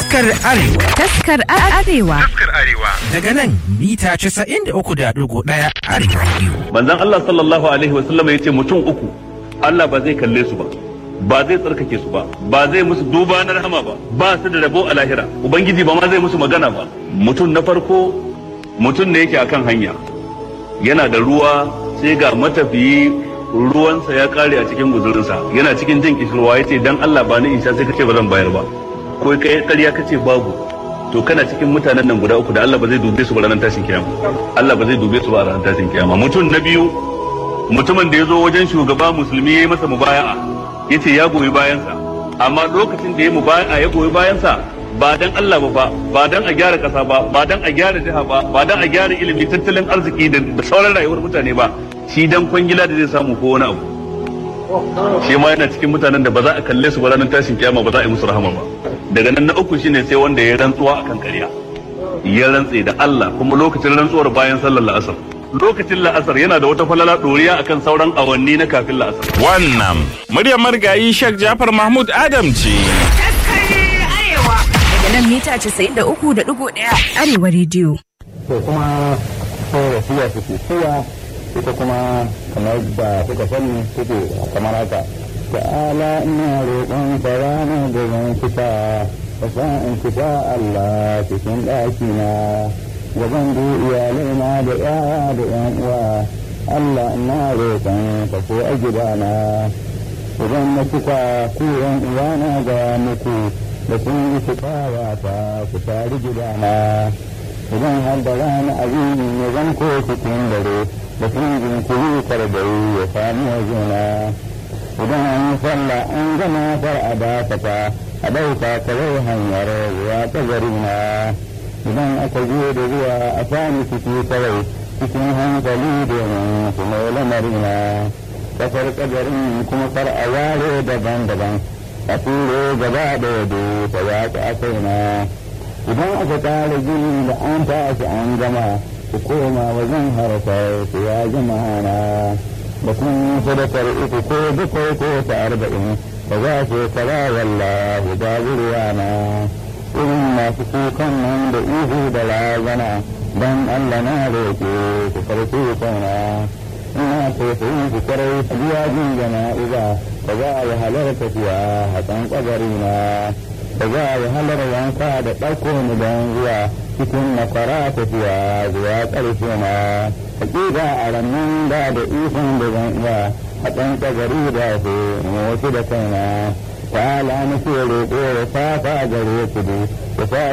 Taskar Arewa. Taskar Arewa. Taskar Arewa. Daga nan mita 93.1 Arewa Radio. Manzon Allah sallallahu alaihi wa sallam yace mutum uku Allah ba zai kalle su ba. Ba zai tsarkake su ba, ba zai musu duba na rahama ba, ba su da rabo a lahira. Ubangiji ba ma zai musu magana ba. Mutum na farko mutum ne yake akan hanya. Yana da ruwa sai ga matafiyi ruwansa ya kare a cikin guzurinsa yana cikin jin kishirwa ya ce dan Allah ba ni in sha sai kace ba zan bayar ba ko kai ƙarya kace babu to kana cikin mutanen nan guda uku da Allah ba zai dube su ba ranar tashin kiyama Allah ba zai dube su ba ranar tashin kiyama mutum na biyu mutumin da ya zo wajen shugaba musulmi ya yi masa mubaya'a ya ce ya goyi bayansa amma lokacin da ya mubaya'a ya goyi bayansa ba dan Allah ba fa ba dan a gyara kasa ba ba dan a gyara jiha ba ba dan a gyara ilimi tattalin arziki da sauran rayuwar mutane ba shi dan kwangila da zai samu ko wani abu shi ma yana cikin mutanen da ba za a kalle su ba ranar tashin kiyama ba za a yi musu rahama ba daga nan na uku shine sai wanda ya rantsuwa akan ƙarya ya rantse da Allah kuma lokacin rantsuwar bayan sallar la'asar lokacin la'asar yana da wata falala ɗoriya akan sauran awanni na kafin la'asar Wannan muryar marigayi Sheikh Jafar Mahmud Adam ce. Daga nan mita 93.1 Arewa Radio. to kuma sai wasiya suke suya ita kuma kamar da kuka sani suke kamar haka ta'ala ina roƙon ka rana da zan fita ka sa in fita Allah cikin ɗakina gaban da iyalai na da yaya da yan uwa Allah ina roƙon ka ko a gidana idan na cika ku yan uwana ga muku da kun yi fitawa ta ku tari gidana idan har da rana abin ya zan ko cikin dare da kun jinkiri karbari ya sami wajena idan an yi sallah an gama far a dakata a ɗauka kawai hanyar zuwa ta garina idan aka je da zuwa a sami ciki kawai cikin hankali domin su mai lamarina kasar kadarin kuma kar a ware daban-daban a turo gaba da yado ta yaƙi a kaina idan aka tara gini da an tashi an gama ku koma wajen harkar su ya jama'a na da kun sadakar uku ko bakwai ko ta arba'in ba za su kara wallahu babu ruwana irin masu kukan nan da ihu da razana don Allah na roƙe ku farko kauna ina tausayin ku kwarai biya jin jana'iza ba za a yi halarta fiya hakan kabarina da za a yi halar wanka da ɗauko ni don zuwa cikin makara tafiya zuwa ƙarshe na hakika a rannan da da ikon da zan iya a ɗan ƙagari da su wasu da kaina ta ala nake roƙo da safa gare ku da